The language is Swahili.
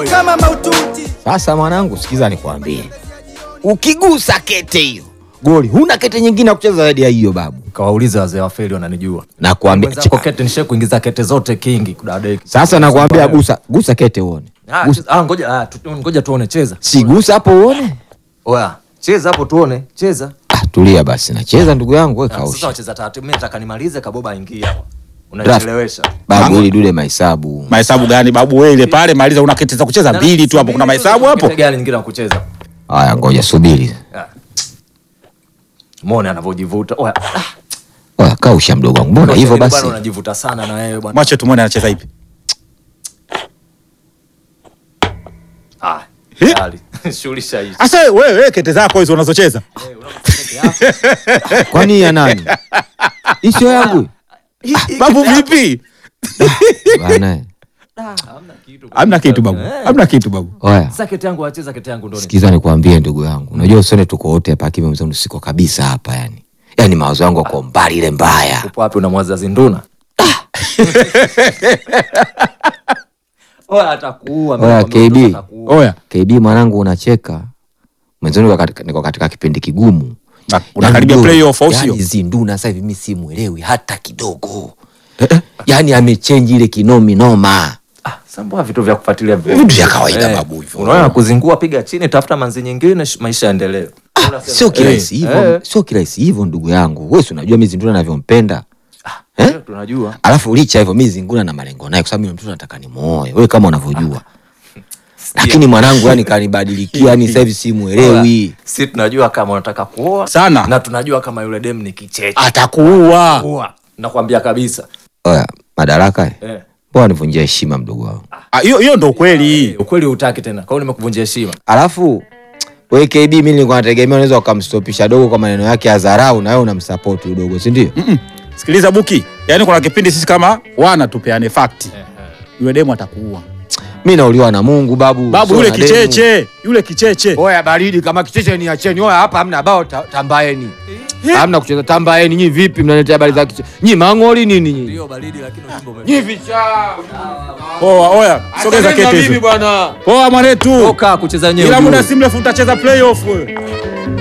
kama maututi. Sasa mwanangu, sikiza nikwambie, ukigusa kete hiyo goli, huna kete nyingine ya kucheza zaidi ya hiyo babu. Kawauliza wazee wa feli wananijua. Nakwambia Wenzako kete nishe kuingiza kete zote kingi kudadeki. sasa, nakwambia gusa, gusa kete uone. Ah, Gusa. cheza- ah, ngoja ah, tu- ngoja tuone cheza. Si gusa hapo uone. Oya, cheza hapo tuone, cheza. Ah, tulia basi, nacheza ndugu yangu, we Ah, Sasa kausha wacheza taratibu, mimi nataka nimalize kaboba aingie hapo. Unachelewesha. babu, ili dude mahesabu. Mahesabu gani babu? Wewe ile pale maliza, una kete za kucheza mbili tu hapo, kuna mahesabu hapo. Kete gani nyingine ya kucheza? Haya, ngoja subiri. Ah. Muone anavyojivuta. Oya, ah, Oya, kausha mdogo wangu, mbona hivyo bwana, basi? unajivuta sana na wewe bwana. Mwache tumwone anacheza ipi. Ah, Hi. tayari. Shughulisha hii. Asa wewe wewe kete zako hizo unazocheza. Eh, unakuta kete yako. Kwani ya nani? Hii sio yangu Babu vipi? bana. Hamna kitu. Hamna kitu babu. Eh. Hamna kitu babu. Oya, Sasa kete yangu wacheza kete yangu ndo ni. sikiza nikwambie ndugu yangu, unajua usione tuko wote hapa kimya mzee, siko kabisa hapa yani. Yani mawazo yangu yako mbali ile mbaya. Upo wapi unamwaza zinduna? Oya atakuua. mimi Oya, nakwambia KB. mtoto atakuua. Oya, KB mwanangu, unacheka mwenzoni, niko katika, niko katika kipindi kigumu. na- unakaribia Yani, playoff au yani sio? Zinduna sasa hivi mimi simwelewi hata kidogo. Yani amechange ile kinomi noma. Ah, sambua vitu vya kufuatilia Vitu vya kawaida babu hivyo. Unaona kuzingua, piga chini, tafuta manzi nyingine, sh- maisha yaendelee. Sio kirahisi Eh, hivyo, eh. sio kirahisi hivyo ndugu yangu. Wewe si unajua mimi Zinduna navyompenda. Eh? Eh, tunajua. Alafu licha ya hivyo mimi Zinduna na malengo naye kwa sababu mimi mtoto nataka nimuoe. Wewe kama unavyojua. Lakini mwanangu yani kanibadilikia yani sasa hivi simuelewi. Si tunajua kama unataka kuoa Sana. na tunajua kama yule dem ni kicheche. Atakuua. Kuoa. Nakwambia kabisa. Oya, madaraka. eh. Eh. Mbona nivunjia heshima mdogo wangu? Ah, Hiyo hiyo ndo kweli. Ukweli hutaki tena. Kwa hiyo nimekuvunjia heshima. Alafu wewe KB mimi nilikuwa nategemea unaweza ukamstopisha dogo kwa maneno yake ya dharau na wewe unamsupport huyo dogo, si ndio? Sikiliza Buki, yaani kuna kipindi sisi kama wana tupeane fact. Yule demu atakuua. Mimi nauliwa na Mungu babu. Babu sio yule na demu. kicheche, yule kicheche. Oya baridi kama kicheche ni acheni. Oya hapa hamna bao ta, tambaeni. Hamna kucheza tambaeni. Nyinyi vipi mnaletea habari za kicheche? Nyinyi mangoli nini nyinyi? Ndio baridi lakini ujumbe ume. Nyinyi vichaa. Poa, oya, sogeza Achana na kete mimi hizo. bwana. Poa mwanetu. Toka kucheza wenyewe. Ila muda ujue. si mrefu utacheza playoff wewe.